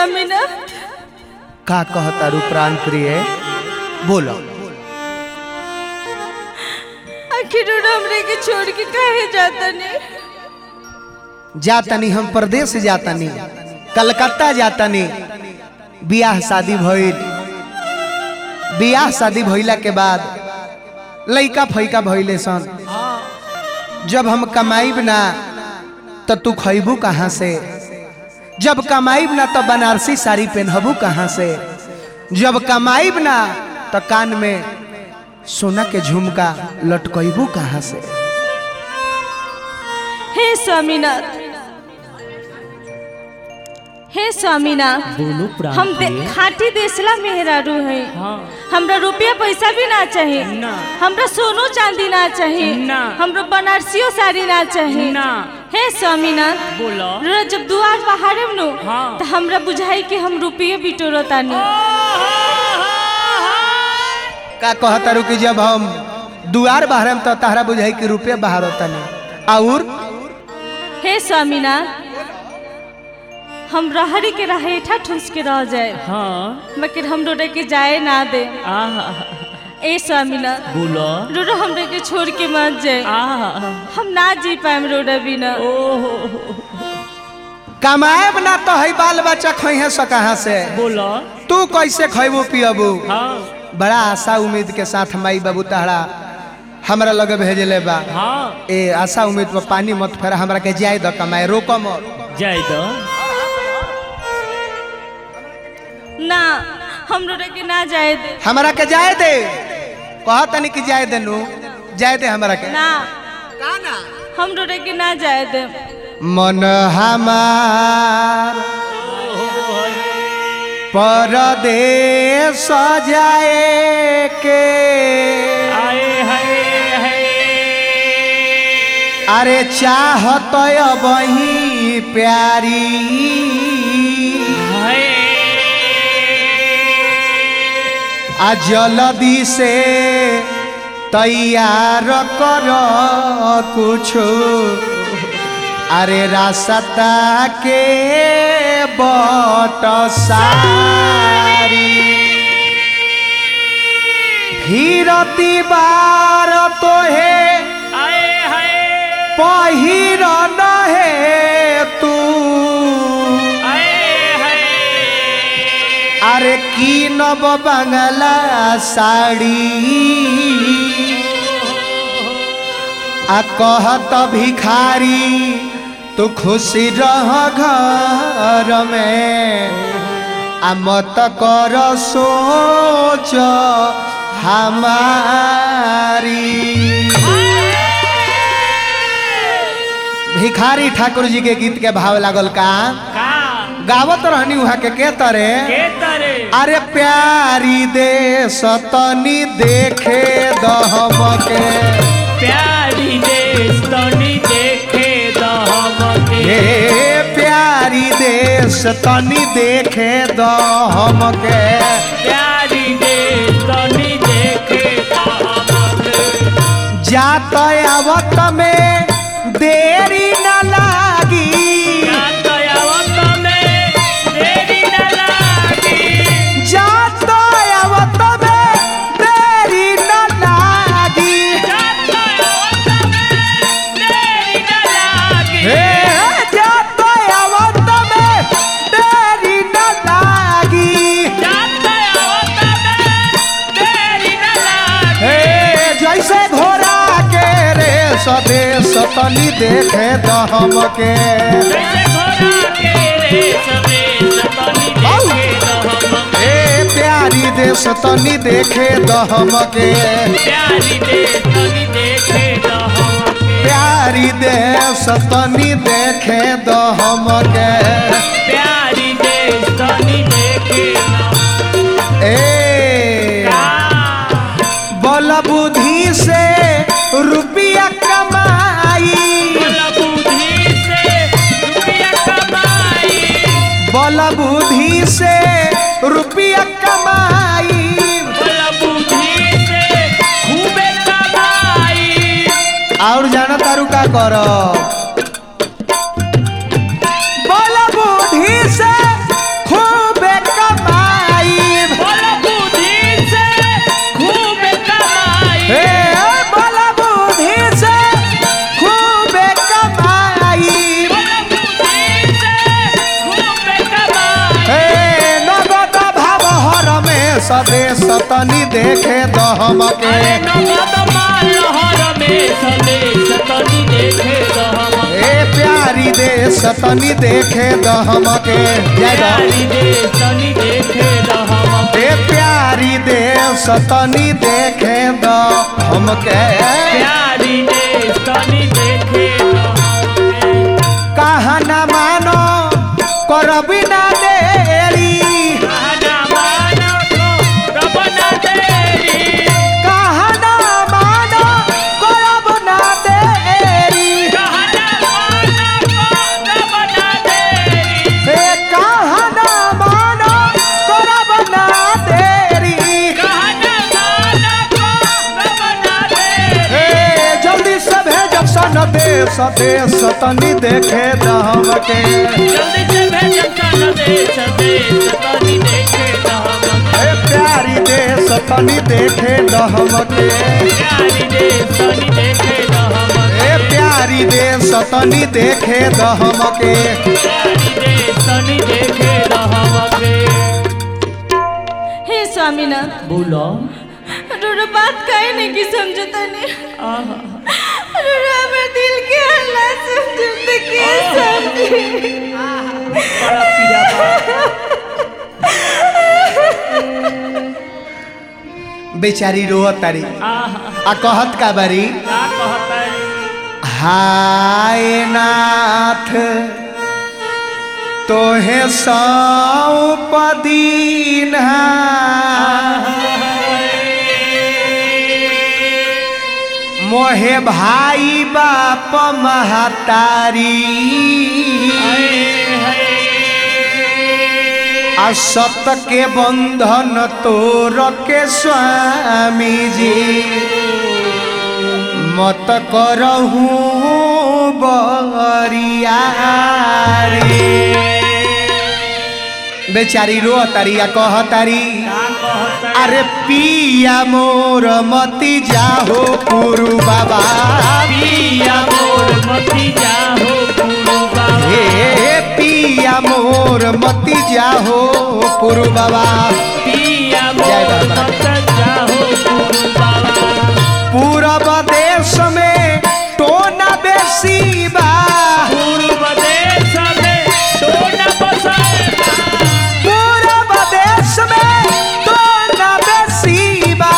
स्वामीनाथ का कहता रू प्राण प्रिय बोलो आखिर उन्होंने हमरे के छोड़ के काहे जाता नहीं जातनी हम प्रदेश जातनी कलकत्ता जातनी बियाह शादी भइल बियाह शादी भइला के बाद लइका फैका भइले सन जब हम कमाइब ना तो तू खैबू कहाँ से जब कमाइब ना तो बनारसी साड़ी पहनबू कहाँ से जब कमाइब ना तो कान में सोना के झुमका लटकैबू कहाँ से हे स्वामीनाथ हे स्वामीनाथ बोलो प्राण हम दे, प्रिय। खाटी देसला मेहरारू है हाँ हमरा रुपया पैसा भी ना चाहिए ना। हमरा सोनो चांदी ना चाहिए ना। हमरा बनारसियो साड़ी ना चाहिए ना। हे स्वामीनाथ बोलो रोज जब दुआर बहारे नु हाँ। तो हमरा बुझाई कि हम रुपये बिटोरो तानी का कहता रू कि जब हम दुआर बहरम तो तहरा बुझाई कि रुपये बाहर होता नहीं और हे स्वामीनाथ हम रहरी के रहेठा ठूस के रह जाए हाँ मगर हम रोडे के जाए ना दे आह ए स्वामीनाथ बोलो रोडो हमरे के छोड़ के मत जाए आह हम ना जी पाएम रोडा बिना ओहो कमाएब ना तो है बाल बच्चा खइहे से कहाँ से बोलो तू कैसे खैबू पियबू हाँ बड़ा आशा उम्मीद के साथ माई बाबू तहरा हमरा लगे भेजले बा हाँ ए आशा उम्मीद पर पानी मत फेरा हमरा के जाय द कमाए रोको मत जय दो ना हम रोडे के ना जाए दे हमरा के जाय दे कह तनी कि जाय दे नु जाय दे हमरा के ना हम रोडे के ना जाए दे मन हमार परदेश जाए के आए हाय हाय अरे चाहत वही प्यारी हाय आ जल्दी से तैयार कर कुछ अरे रास्ता के बट सारी फिरती बार तो है आए हाय पहिर है तू आए हाय अरे की नब बंगला साड़ी आ कहत भिखारी तू खुशी रह घर में आ मत कर सोच हमारी भिखारी ठाकुर जी के गीत के भाव लागल का का गावत रहनी वहाँ के के तरे के तरे अरे प्यारी दे सतनी देखे दहम के प्यारी देश तनी देखे दहमके हे प्यारी दे सतनी देखे दहम के प्यारी देश तनी देखे दहमके जात आवत में देरी न लागी यातायात में देरी न लागी जात आवत में देरी न लागी यातायात में देरी न लागी हे जात आवत में देरी न लागी यातायात में देरी न लागी हे जैसे घोड़ा के रे स्वदेश तनी देखे दहम के जैसे घोड़ा के रेस देश तनी देखे दहमके हे प्यारी देश तनी देखे दहम के प्यारी देश तनी देखे दहमके प्यारी देश तनी देखे दहम के प्यारी देश तनी देखे दहमके ए बल बुद्धि से रुपया कमाई बोला बुद्धि से रुपया कमाई बल बुद्धि से रुपया कमाई बोला बुद्धि से खूबे कमाई और जाना तारू का कर बल बुद्धि से खूब सदे सतनी देखे द हमके अरे नगद माल लहर में सदेश तनी देखे तो हम ए प्यारी दे सतनी देखे द हमके जय द प्यारी देश तनी देखे तो हम ए प्यारी दे सतनी देखे द हमके प्यारी देश तनी देखे तो हम कहा न मानो करबी ना देरी कहना मानो तो रब ना देरी कहा न मानो करब ना देरी कहना मानो तो रब ना देरी ए कहा न मानो करब ना देरी कहना मानो तो रब ना देरी ए जल्दी से भेजब सन दे सदे सतनी देखे द हमके जल्दी से भेजम सन देश देश तनी देखे तो हम ए प्यारी दे सतनी देखे द हमके प्यारी देश तनी देखे तो हम ए प्यारी दे सतनी देखे द हमके प्यारी देश तनी देखे तो हम हे स्वामीनाथ बोलो रोरा बात काहे नहीं की समझता नहीं आहा रोरा हमर दिल के हल्ला समझते के समझी बड़ा पीड़ा बा बेचारी रोअत तारी आहा आ कहत का बारी का कहता है हाय नाथ तोहे सौंप दीन मोहे भाई बाप महतारी आ सत के बंधन तोर के स्वामी जी मत करहू बरियारी बेचारी रो तारी आ कह तारी का कहता है अरे पिया मोर मती जाहो पुरु बाबा पिया मोर मती जाहो गुरु बाबा हे पिया मोर मती जाहो पुरु बाबा पिया जय मोर बाबा। मत जाहो गुरु बाबा पूरब देश में टोना बेसी बा पूर्व देश में टोना बसाएगा पूरब देश में टोना बेसी बा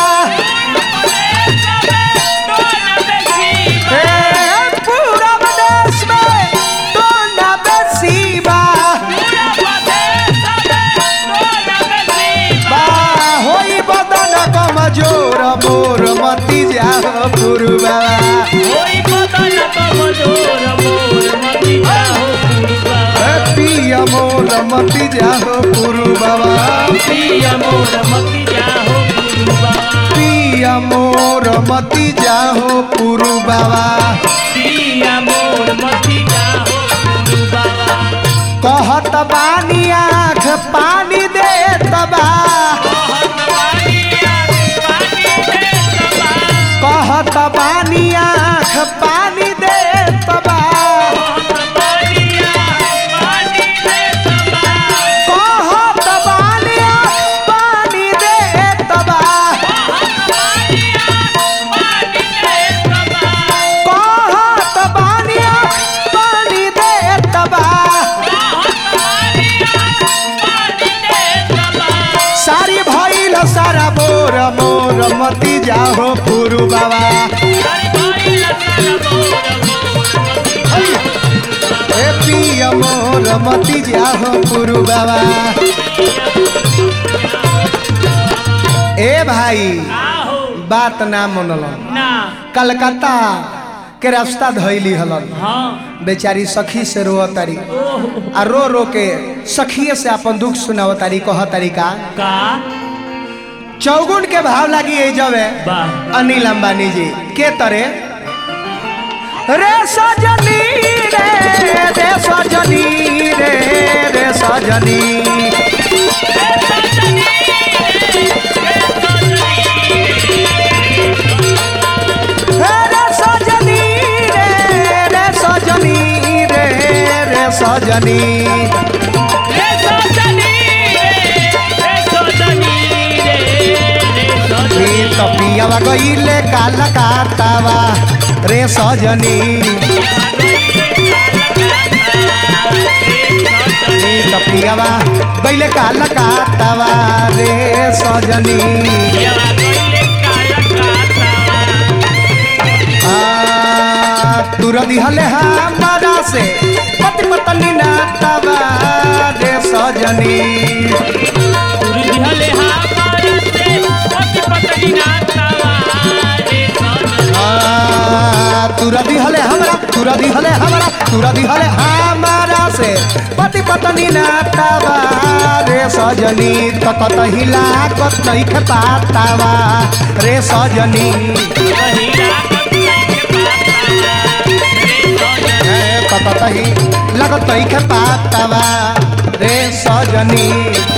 टोना बेसी हे पूरब देश में टोना बेसी बा पूर्व देश में टोना बेसी बा होई बदन कमजोर मोर मती जाहो पुरु बाबा होई बदन कमजोर मोर मती जाहो गुरु बाबा हे पिया मोर मती जाहो पुरु बाबा पिया मोर मती जाहो गुरु बाबा पिया मोर मती जाहो पुरु बाबा पिया मोर मती जाहो गुरु बाबा कहत बानी आँख पानी दे तबा कहत बानी आँख पानी दे तबा कहत बानी आँख पानी दे तबा कहत बानी आँख पानी दे तबा सारी भइल सारा मोर मोर मती जाहो पुरु बाबा ए पिया मोर मती जाहो पुरु बाबा ए भाई बात ना मनलन कलकत्ता के रास्ता धैली हलन बेचारी सखी से रो तारी आ रो रो के सखिए से अपन दुख सुनाव तारी कह तारी का चौगुन के भाव लागी ए जवे अनिल अंबानी जी के तरे रे सजनी रे रे सजनी रे रे सजनी हे रे सजनी रे रे सजनी रे रे सजनी पियावा गईले काला कातावा रे सजनी ई त पियावा गईले काला कातावा रे सजनी आ, तुर दिहले हमारा से पति पत्नी नातावा रे सजनी आ, तुरा दिहले हमरा तुरा दिहले हमरा तुरा दिहले हमारा से पति पत्नी नातावा रे सजनी त कतही लागत नइखे पातावा रे सजनी ए, त कतही लागत नइखे पातावा रे सजनी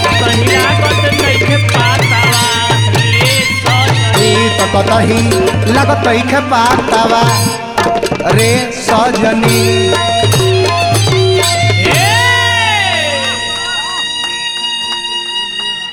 ई त कतही लागत नइखे पातावा रे सजनी